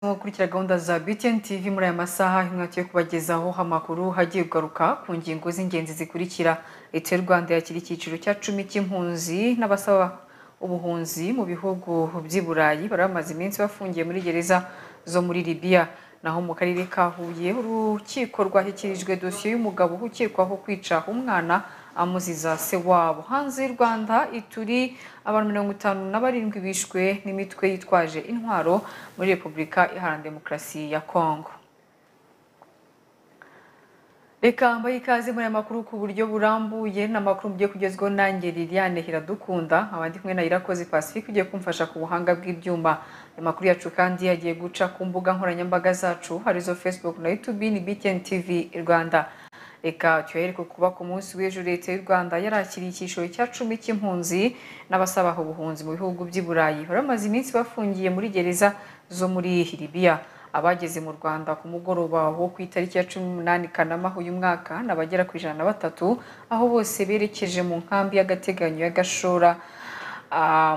gukurikira gahunda za BTN TV muri aya masaha imwatiye kubagezaho amakuru hagiye kugaruka ku ngingo z'ingenzi zikurikira leta y'u Rwanda yakira icyiciro cya cumi cy'impunzi n'abasaba ubuhunzi mu bihugu by'i Burayi bari bamaze iminsi bafungiye muri gereza zo muri Libya naho mu karere ka Huye urukiko rwashyikirijwe dosiye y'umugabo ukekwaho kwica umwana amuziza se wabo hanze y'u Rwanda ituri abantu mirongo itanu na barindwi bishwe n'imitwe yitwaje intwaro muri Repubulika Iharanira Demokarasi ya Kongo Reka mbaye ikaze muri aya makuru ku buryo burambuye n'amakuru mugiye kugezweho nanjye Liliane Hiradukunda abandi kumwe na Irakoze Pacifique ugiye kumfasha ku buhanga bw'ibyuma aya makuru yacu kandi yagiye guca ku mbuga nkoranyambaga zacu harizo Facebook na YouTube ni BTN TV Rwanda reka tuhere ku kuba ku munsi w'ejo leta y'u Rwanda yarakiriye icyiciro cya cumi cy'impunzi n'abasaba ubuhunzi mu bihugu by'i Burayi baramaze iminsi bafungiye muri gereza zo muri Libya abageze mu Rwanda ku mugoroba wo ku itariki ya 18 Kanama uyu mwaka nabagera ku ijana na batatu aho bose berekeje mu nkambi y'agateganyo ya Gashora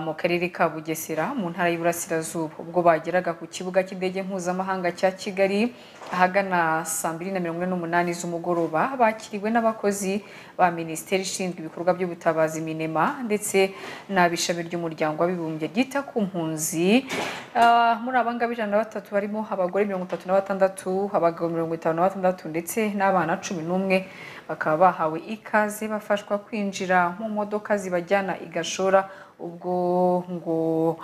mu karere ka Bugesera mu ntara y'Iburasirazuba ubwo bageraga ku kibuga cy'indege mpuzamahanga cya Kigali ahagana saa 2:48 z'umugoroba bakiriwe n'abakozi ba Minisiteri ishinzwe ibikorwa by'ubutabazi Minema ndetse n'abishami ry'umuryango w'abibumbye ryita ku mpunzi Ah, muri abangaba ijana na batatu barimo abagore 36 abagabo 56 ndetse n'abana 11 bakaba bahawe ikaze bafashwa kwinjira mu modoka zibajyana igashora ubwo ngo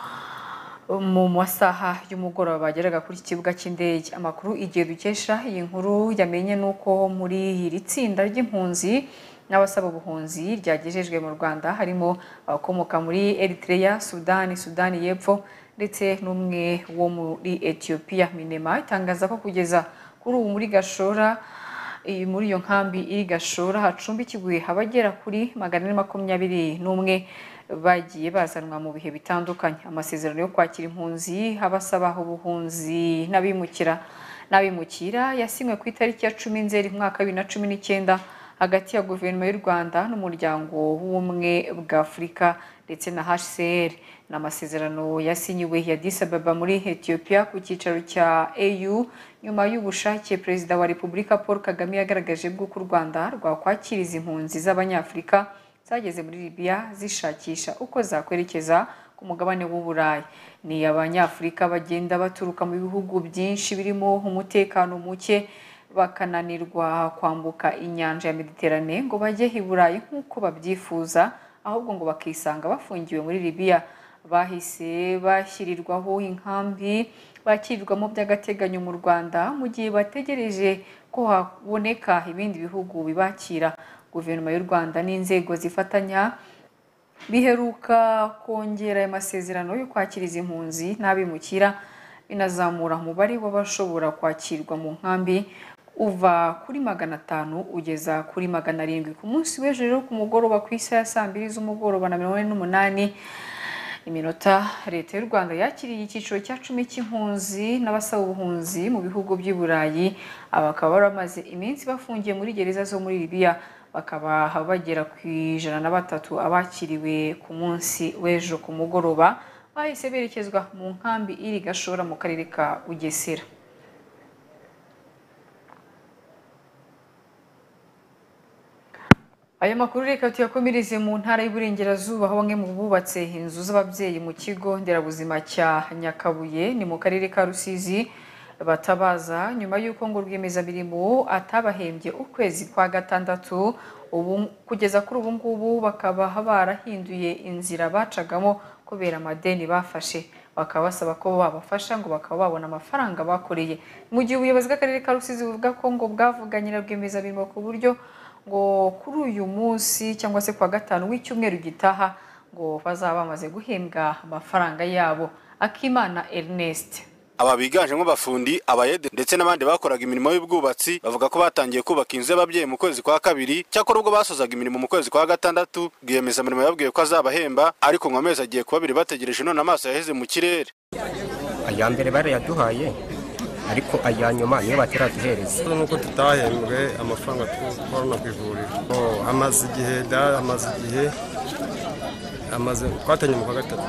mu masaha y'umugoroba bageraga kuri iki kibuga cy'indege amakuru igihe dukesha iyi nkuru yamenye nuko muri iri tsinda ry'impunzi n'abasaba ubuhunzi ryagejejwe mu Rwanda harimo abakomoka muri Eritrea, Sudani, Sudani y'Epfo ndetse n'umwe wo muri Ethiopia Minema itangaza ko kugeza kuri ubu muri Gashora iyi muri iyo nkambi iri Gashora hacumbikirwe abagera kuri magana ane makumyabiri n'umwe bagiye bazanwa mu bihe bitandukanye amasezerano yo kwakira impunzi abasaba ubuhunzi n'abimukira n'abimukira yasinywe ku itariki ya cumi nzeri umwaka wa bibiri na cumi n'icyenda hagati ya guverinoma y'u rwanda n'umuryango w'ubumwe bwa afurika ndetse na hcr ni amasezerano yasinyiwe ya disababa muri ethiopia ku cyicaro cya au nyuma y'ubushake perezida wa repubulika paul kagame yagaragaje bw'uko u rwanda rwakwakira izi mpunzi z'abanyafurika zageze muri Libya zishakisha uko zakwerekeza ku mugabane w'u Burayi ni abanyafurika bagenda baturuka mu bihugu byinshi birimo umutekano muke bakananirwa kwambuka inyanja ya Mediterane ngo bajye i Burayi nk'uko babyifuza ahubwo ngo bakisanga bafungiwe muri Libya bahise bashyirirwaho inkambi bakirirwamo by'agateganyo mu Rwanda mu gihe bategereje ko haboneka ibindi bihugu bibakira guverinoma y'u rwanda n'inzego zifatanya biheruka kongera aya masezerano yo kwakira izi mpunzi n'abimukira binazamura umubare w'abashobora kwakirwa mu nkambi uva kuri magana atanu ugeza kuri magana arindwi ku munsi w'ejo rero ku mugoroba ku isaha ya saa mbiri z'umugoroba na mirongo ine n'umunani iminota leta y'u rwanda yakiriye icyiciro cya cumi cy'impunzi n'abasaba ubuhunzi mu bihugu by'i burayi bakaba baramaze iminsi bafungiye muri gereza zo muri libiya bakaba bagera ku ijana na batatu abakiriwe ku munsi w'ejo ku mugoroba bahise berekezwa mu nkambi iri gashora mu karere ka bugesera Aya makuru reka tuyakomereze mu ntara y'Iburengerazuba aho bamwe mu bubatse inzu z'ababyeyi mu kigo nderabuzima cya Nyakabuye ni mu karere ka Rusizi batabaza nyuma y'uko ngo rwiyemezamirimo atabahembye ukwezi kwa gatandatu ubu kugeza kuri ubu ngubu bakaba barahinduye inzira bacagamo kubera amadeni bafashe bakaba basaba ko babafasha ngo bakaba babona amafaranga bakoreye mu gihe ubuyobozi bw'akarere ka Rusizi buvuga ko ngo bwavuganye na rwiyemezamirimo ku buryo ngo kuri uyu munsi cyangwa se kuwa gatanu w'icyumweru gitaha ngo bazaba bamaze guhembwa amafaranga yabo akimana ernest aba biganjemo abafundi abayede ndetse n'abandi bakoraga imirimo y'ubwubatsi bavuga ko batangiye kubaka inzu y'ababyeyi mu kwezi kwa kabiri cyakora ubwo basozaga imirimo mu kwezi kwa gatandatu rwiyemezamirimo yababwiye ko azabahemba ariko ngo amezi agiye kuba abiri bategereje none amaso yaheze mu kirere aya mbere barayaduhaye ariko aya nyuma niyo bataraduhereza nuko tutahembwe amafaranga tubona ku ivuriro Oh, amaze igihe da amaze igihe amaze twatanye mu kwa gatatu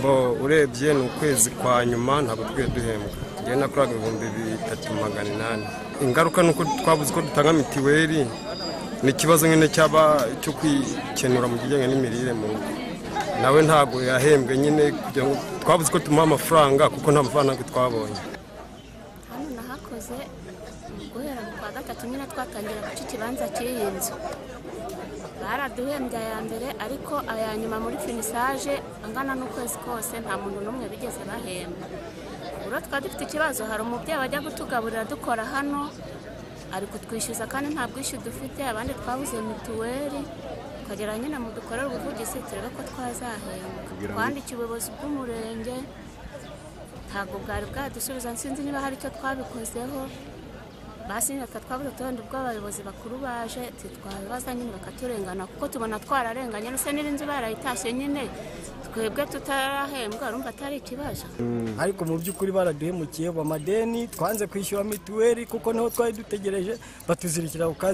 bo urebye ni ukwezi kwa nyuma ntabwo twiwe duhembwa njyewe nakoraga ibihumbi bitatu magana inani ingaruka ni uko twabuze ko dutanga mitiweli ni ikibazo nyine cyaba cyo kwikenura mu kijyanye n'imirire mu rugo nawe ntabwo yahembwe nyine kugira ngo twabuze ko tumuha amafaranga kuko nta mafaranga twabonye hano nahakoze guhera mu kwa gatatu nyine twatangira guca ikibanza cy'iyi nzu baraduhembye aya mbere ariko aya nyuma muri finisaje angana n'ukwezi kose nta muntu n'umwe bigeze bahemba ubwo twari dufite ikibazo hari umubyeyi wajya kutugaburira dukora hano ari kutwishyuza kandi nta bwishyu dufite abandi twabuze mituweli tukagera nyine mu dukorera ubuvugizi turebe ko twazahembwa twandikiye ubuyobozi bw'umurenge ntabwo bwari bwadusubiza nsinzi niba hari icyo twabikozeho basi nyine twabuze utundi ubwo abayobozi bakuru baje twabibaza nyine bakaturengana kuko tubona twararenganye ndetse n'inzu barayitashye nyine twebwe tutarahembwa urumva atari ikibazo ariko mu by'ukuri baraduhemukiye mu madeni twanze kwishyura mituweli kuko niho twari dutegereje batuzirikira ku kazi